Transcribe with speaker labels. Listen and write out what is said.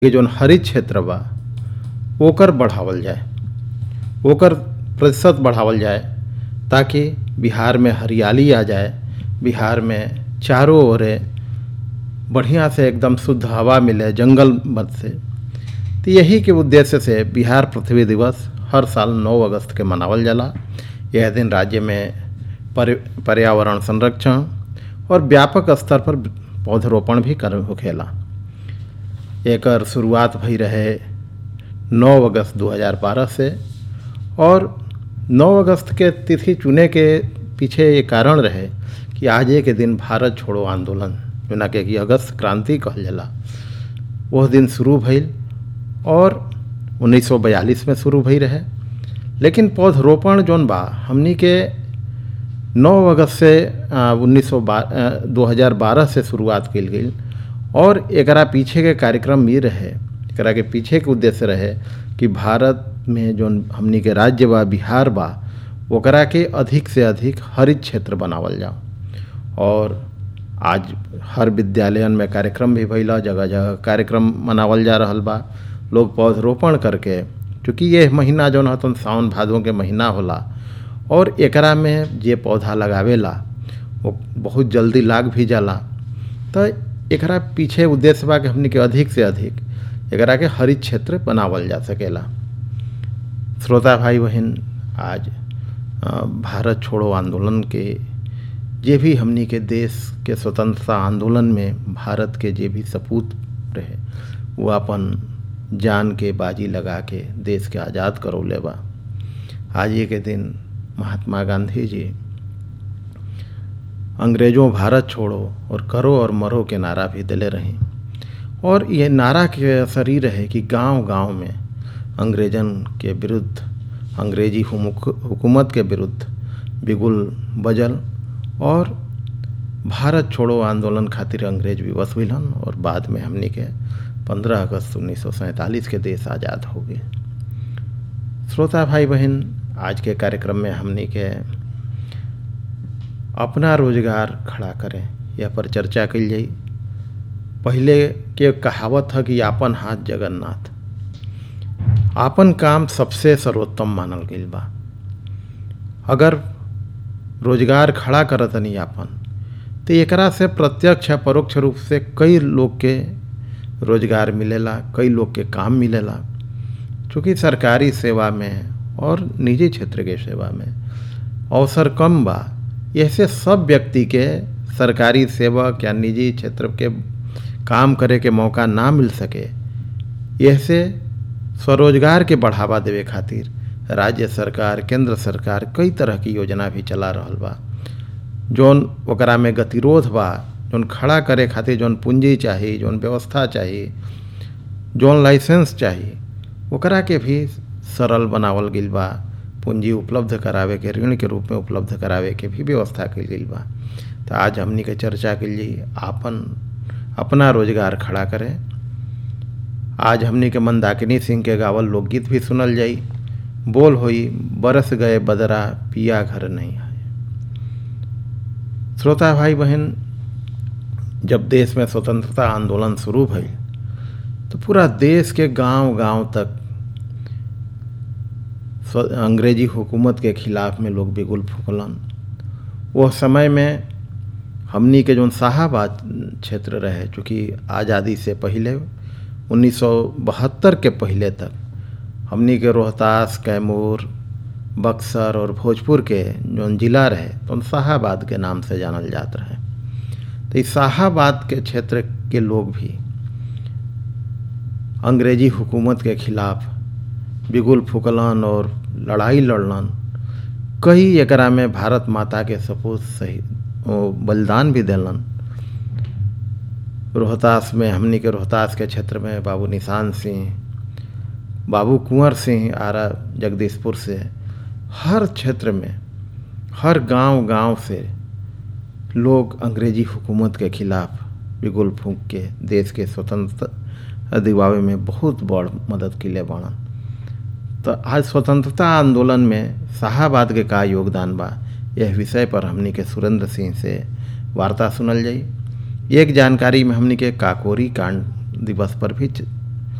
Speaker 1: के जौन हरित क्षेत्र बा ओकर बढ़ावल जाए ओकर प्रतिशत बढ़ावल जाए ताकि बिहार में हरियाली आ जाए बिहार में चारों ओरे बढ़िया से एकदम शुद्ध हवा मिले जंगल मत से तो यही के उद्देश्य से बिहार पृथ्वी दिवस हर साल 9 अगस्त के मनावल जाला यह दिन राज्य में पर्य- पर्यावरण संरक्षण और व्यापक स्तर पर पौधरोपण भी कर होखेला एकर शुरुआत भई रहे 9 अगस्त 2012 से और 9 अगस्त के तिथि चुने के पीछे ये कारण रहे कि आज के दिन भारत छोड़ो आंदोलन जोना के कि अगस्त क्रांति कहल जाला वह दिन शुरू भइल और 1942 में शुरू भई रहे लेकिन पौधरोपण जौन बा हमनी के 9 अगस्त से उन्नीस सौ दो हज़ार बारह से शुरुआत कल गई और एकरा पीछे के कार्यक्रम ये रहे एकरा के पीछे के उद्देश्य रहे कि भारत में जौन हमनी के राज्य बा बिहार बा ओकरा के अधिक से अधिक हरित क्षेत्र बनावल जाओ और आज हर विद्यालयन में कार्यक्रम भी भइला जगह जगह कार्यक्रम मनावल जा रहल बा लोग पौधरोपण करके चूँकि ये महीना जौन हतन सावन भादों के महीना होला और एकरा में जे पौधा लगावेला वो बहुत जल्दी लाग भी जाला तो एकरा पीछे उद्देश्य बा कि हमनी के अधिक से अधिक एकरा के हरित क्षेत्र बनावल जा सकेला श्रोता भाई बहन आज अ, भारत छोड़ो आंदोलन के जे भी हमनी के देश के स्वतंत्रता आंदोलन में भारत के जे भी सपूत रहे वो अपन जान के बाजी लगा के देश के आज़ाद करौले बा आज ये के दिन महात्मा गांधी जी अंग्रेजों भारत छोड़ो और करो और मरो के नारा भी दिले रहीं और ये नारा के असर ही रहे कि गांव-गांव में अंग्रेजन के विरुद्ध अंग्रेजी हुमुक- हुकूमत के विरुद्ध बिगुल बजल और भारत छोड़ो आंदोलन खातिर अंग्रेज विवश हुइलन और बाद में हमनी के 15 अगस्त उन्नीस के देश आज़ाद हो गए श्रोता भाई बहन आज के कार्यक्रम में हमनी के अपना रोजगार खड़ा करें यह पर चर्चा कल जाई पहले के कहावत है कि आपन हाथ जगन्नाथ आपन काम सबसे सर्वोत्तम मानल गईल बा अगर रोजगार खड़ा करतनी आपन तो एकरा से प्रत्यक्ष या परोक्ष रूप से कई लोग के रोजगार मिलेला कई लोग के काम मिलेला चूँकि सरकारी सेवा में और निजी क्षेत्र के सेवा में अवसर कम बा ऐसे सब व्यक्ति के सरकारी सेवक या निजी क्षेत्र के काम करे के मौका ना मिल सके ऐसे स्वरोजगार के बढ़ावा देवे खातिर राज्य सरकार केंद्र सरकार कई तरह की योजना भी चला रहल बा जौन ओकरा में गतिरोध बा जौन खड़ा करे खातिर जौन पूंजी चाही जौन व्यवस्था चाही जौन लाइसेंस चाही ओकरा के भी सरल बनावल गईल बा पूंजी उपलब्ध करावे के ऋण के रूप में उपलब्ध करावे के भी व्यवस्था कईल गईल बा तो आज हमनी के चर्चा कल जाई आपन अपना रोजगार खड़ा करें आज हमनी के मंदाकिनी सिंह के गावल लोकगीत भी सुनल जाई बोल होई बरस गए बदरा पिया घर नहीं आए श्रोता भाई बहन जब देश में स्वतंत्रता आंदोलन शुरू भई तो पूरा देश के गांव गांव तक स्व- अंग्रेजी हुकूमत के खिलाफ में लोग बिगुल फूकलन वह समय में हमनी के जौन शाहाबाद क्षेत्र रहे चूँकि आज़ादी से पहले 1972 के पहले तक हमनी के रोहतास कैमूर बक्सर और भोजपुर के जौन जिला रहे तो उन शाहाबाद के नाम से जानल जात रहे तो इस शाहाबाद के क्षेत्र के लोग भी अंग्रेजी हुकूमत के खिलाफ बिगुल फूकलन और लड़ाई लड़लन कई एकरा में भारत माता के सपूत सही ओ, बलिदान भी दिलन रोहतास में हमनी के रोहतास के क्षेत्र में बाबू निशान सिंह बाबू कुंवर सिंह आरा जगदीशपुर से हर क्षेत्र में हर गांव गांव से लोग अंग्रेजी हुकूमत के खिलाफ बिगुल फूंक के देश के स्वतंत्र दिवावे में बहुत बड़ मदद किले बाड़न तो आज स्वतंत्रता आंदोलन में शाहाबाद के का योगदान बा यह विषय पर हमनी के सुरेंद्र सिंह से वार्ता सुनल जाई एक जानकारी में हमनी के काकोरी कांड दिवस पर भी च-